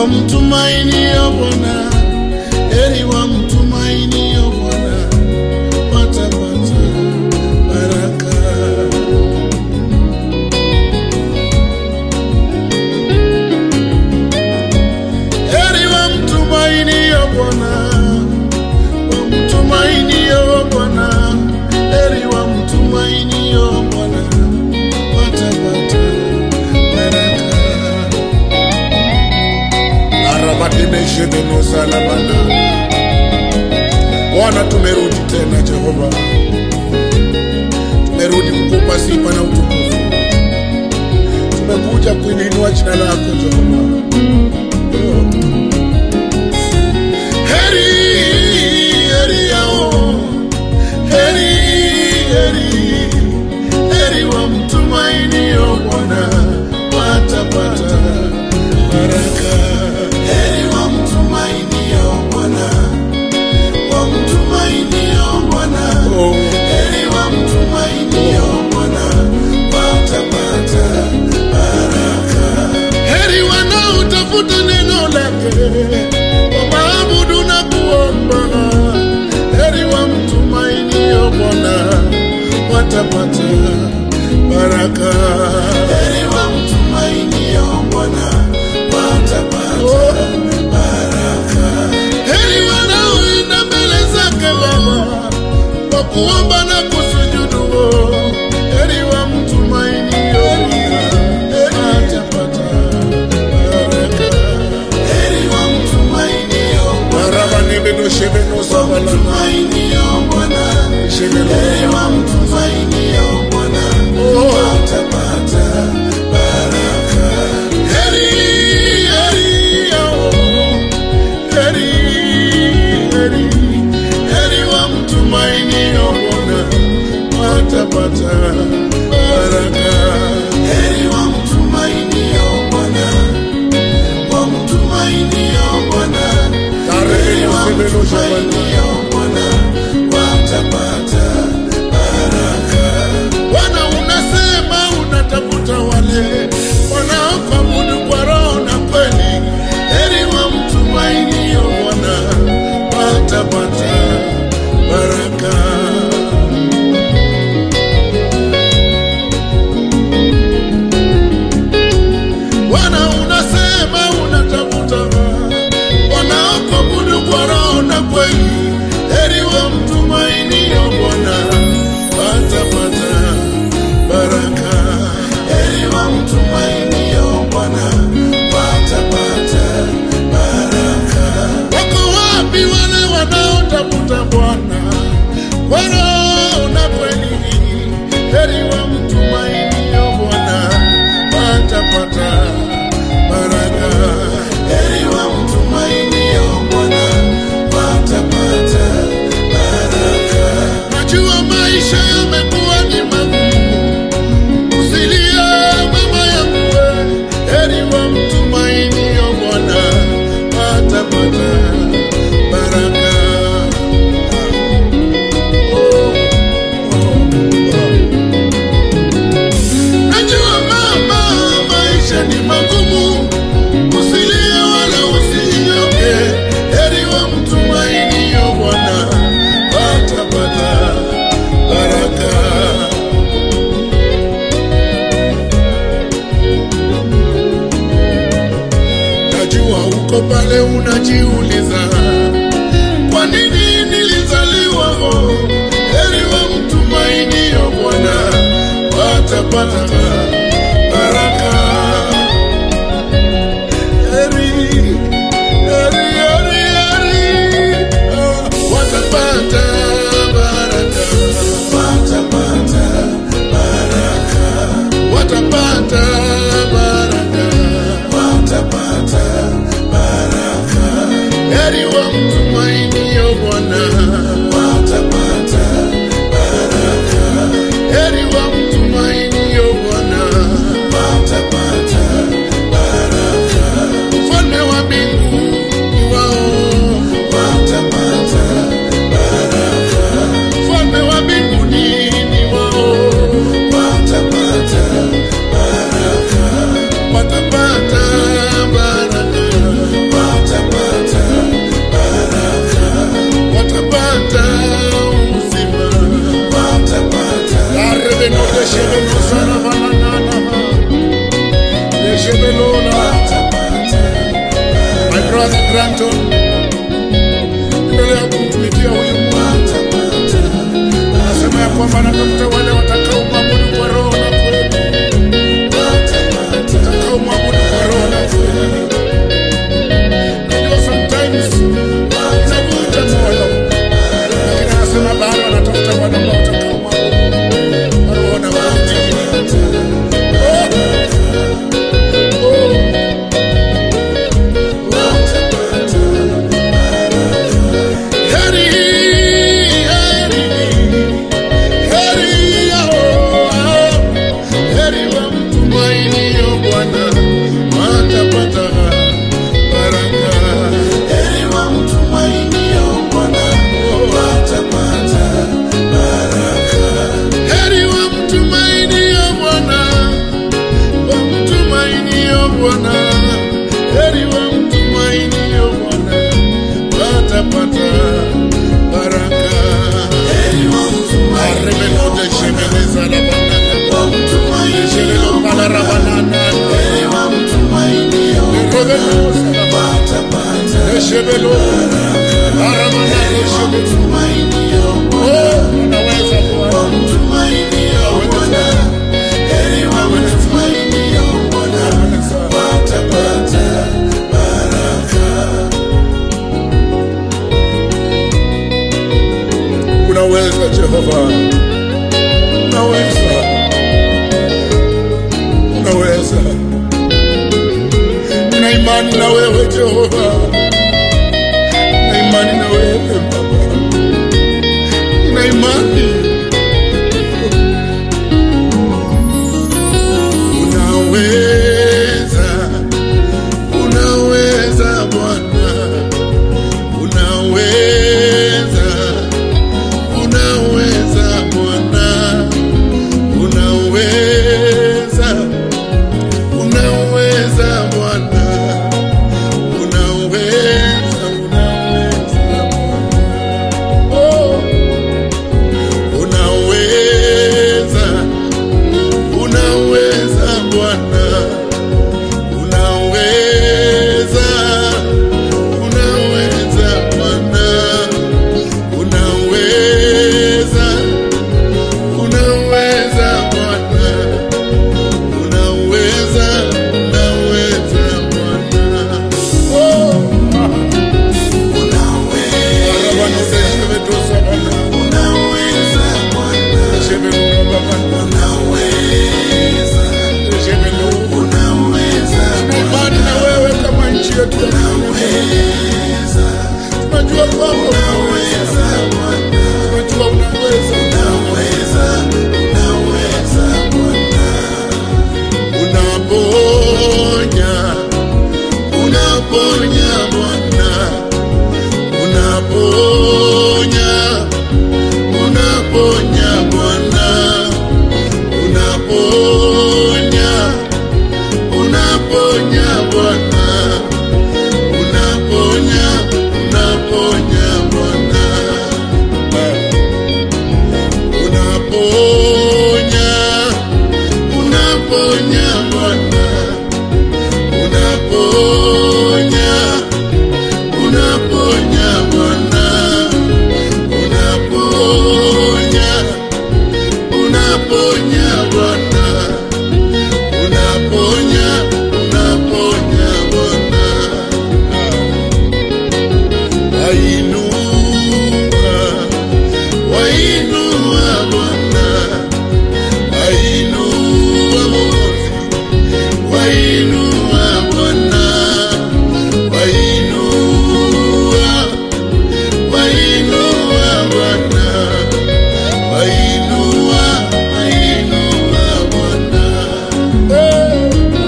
wamtumainio Bwana, heri wamtumainio Bwana watapata baraka. Heri wamtumainio Bwana, wamtumainio Bwana, heri wamtumainio Bwana watapata baraka. Arabatimeshebenusalamana. Bwana, tumerudi tena Jehova, tumerudi kukupa sifa na utukufu, tumekuja kuinua jina lako Jehova. Oh. Heri, heri yao, heri, heri, heri wamtumainio Bwana watapata baraka. Heri wamtumainio Bwana, wamtumainio Bwana, heri wamtumainio Bwana watapata baraka. Heri wanaotafuta neno lake wamaabudu na kuomba, heri wamtumainio Bwana watapata baraka. Heri wamtumainio Bwana watapata baraka. Heri wanaoenda mbele zake Baba kwa kuomba na kusujudu, heri wamtumainio Bwana watapata baraka. Heri wamtumainio Bwana wamtumainio Bwana, heri wamtumainio Bwana watapata baraka. Heri, heri yao, heri, heri, heri wamtumainio Bwana watapata baraka. Heri wamtumainio Bwana, wamtumainio Bwana, heri wamtumainio Bwana watapata baraka. Bwana unasema unatafuta wale wanaokuabudu kwa roho na kweli, heri wamtumainio Bwana watapata baraka. Bwana unasema unatafuta wanaokuabudu kwa roho na kweli, heri wamtumainio Bwana watapata baraka. Heri wamtumainio Bwana watapata baraka. Wako wapi wale wanaotafuta Bwana kwa roho na kweli, heri wamtumainio Bwana watapata baraka. Heri wamtumainio Bwana watapata baraka. Najua maisha yamekuwa ni magumu, usilie mama yangu, we. heri wamtumainio Bwana watapata baraka. Oh, oh, oh. Najua mama, maisha ni magumu, usilie wala usinyonge, heri wamtumainio Bwana watapata baraka. Najua uko pale unajiuliza, kwa nini nilizaliwa ho? Heri wamtumainio Bwana watapata baraka. Heri, heri, heri, heri, ah, watapata baraka. Watapata baraka. Watapata baraka. Watapata baraka. Heri wamtumainio Bwana watapata baraka. Heri wamtumainio Bwana watapata baraka. Mfalme wa mbingu ni wao watapata baraka. Mfalme wa mbinguni ni wao watapata baraka. Watapata baraka. Danton, endelea kumtumikia huyu Mungu. Anasema ya kwamba anatafuta wale watakao mwabudu kwa roho na kweli, watakao mwabudu kwa roho na kweli. Najua sometimes inavunja moyo, lakini anasema bado anatafuta wale ambao watakao mwabudu kwa roho na kweli. Oh, oh. Heri, heri, heri yao, heri wamtumainio Bwana watapata baraka. Heri wamtumainio Bwana, wamtumainio Bwana, heri wamtumainio Bwana watapata baraka. Aremelote shemeleza la banana, shemelo bala la banana, revelosa la banana, shemelo, aramana shemelo. Oh, unaweza Bwana, unaweza. Unaweza Jehova, unaweza, unaweza. Nina imani na wewe Jehova, nina imani na wewe Baba, nina imani. Unaweza, unaweza Bwana, unaweza unaweza Bwana, unaweza, unaweza Bwana, unaweza, unaweza Bwana, oh, unaweza, unaweza Bwana, unaweza, unaweza Bwana unaweza unaweza Bwana unaweza unaweza Bwana oh Arabano seshemetosa Bwana shemelura Bwana shemelura Tuna imani na wewe kama nchi yetu ya Tanzania. Tunajua kwamba unaweza, tunajua unaweza, unaponya, unaponya Bwana, unaponya, unaponya Bwana, unaponya, unaponya Bwana, unaponya, unaponya Bwana, unaponya, unaponya Bwana, unaponya, unaponya Bwana, unaponya, unaponya Bwana, unaponya, unaponya Bwana. Wainua, wainua Bwana, wainua Mwokozi, wainua Bwana, wainua, wainua Bwana, wainua, wainua Bwana. Eh,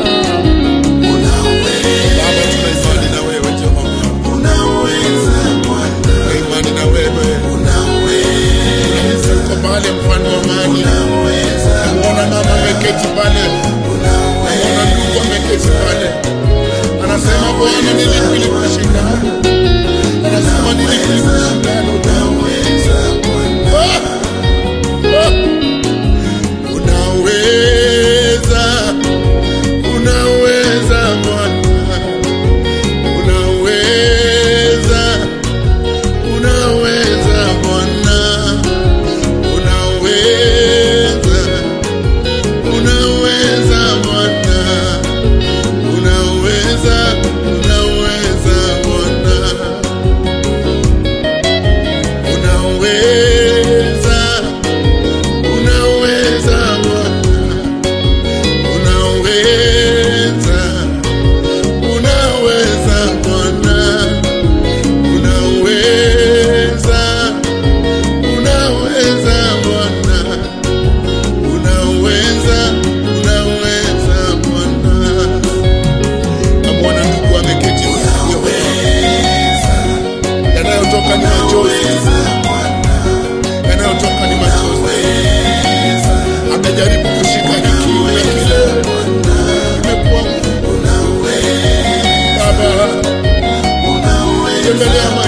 Baba, tuna imani na wewe Jehova, tuna imani na wewe. Unaweza uko pale, mfalme wa amani. Namuona mama ameketi pale, namuona ndugu ameketi pale, anasema Bwana, nilipi likushindana? Anasema nilipi likushindana? Ah! Ah! Unaweza, unaweza Bwana, unaweza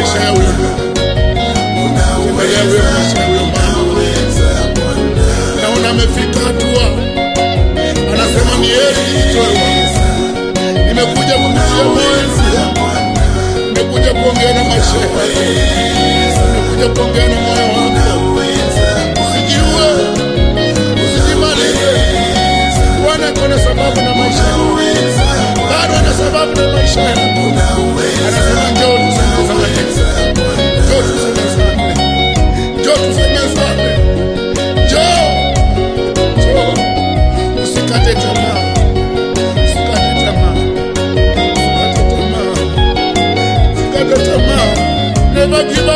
maisha ya huyo ndugu, tembelea huyo maisha ya huyo mama. Naona amefika hatua, anasema ni heri nijitoe wazi. Nimekuja kukutia moyo, nimekuja kuongea na maisha yako, nimekuja kuongea na moyo wako. Usijiue, usijimalize. Bwana ako na sababu na maisha yako, bado ana sababu na maisha yako. Anasema njoo tusemezane, njoo tusemezane, njoo tusemezane, njoo, njoo, usikate tamaa, usikate tamaa, usikate tamaa, usikate tamaa, never give